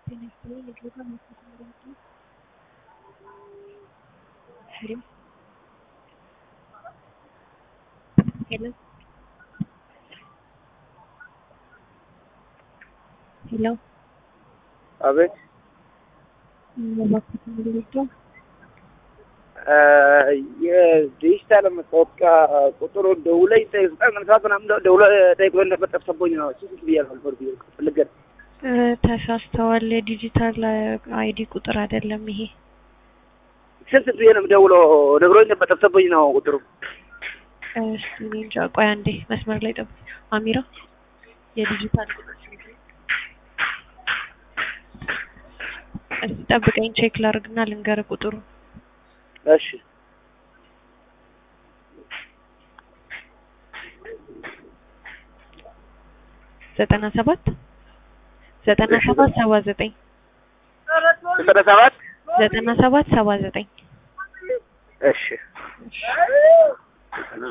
ጤና ይስጥልኝ የድሬዳዋ ማስታወቂያ መምሪያ ነው። ሄሎ ሄሎ ሄሎ አቤት ማስታወቂያ መምሪያ የዲጂታል መታወቂያ ቁጥሩ ደውለኝ ዘጠኝ ሰዓት ምናምን ደውለ ጠይቆ ነበር ጠፍቶብኝ ነው። እሱ ስንት ብያለሁ ነበር ብዬ ፈልገን ተሳስተዋል። የዲጂታል አይዲ ቁጥር አይደለም ይሄ። ስንት ብዬ ነው የምደውለው ነግሮኝ ነበር ጠፍቶብኝ ነው ቁጥሩ። እሺ እኔ እንጃ። ቆይ አንዴ መስመር ላይ ጠብቅ። አሚራ የዲጂታል ቁጥር ስንት ነው? እስኪ ጠብቀኝ ቼክ ላድርግና ልንገርህ ቁጥሩ እሺ ዘጠና ሰባት ዘጠና ሰባት ሰባ ዘጠኝ ዘጠና ሰባት ዘጠና ሰባት ሰባ ዘጠኝ እሺ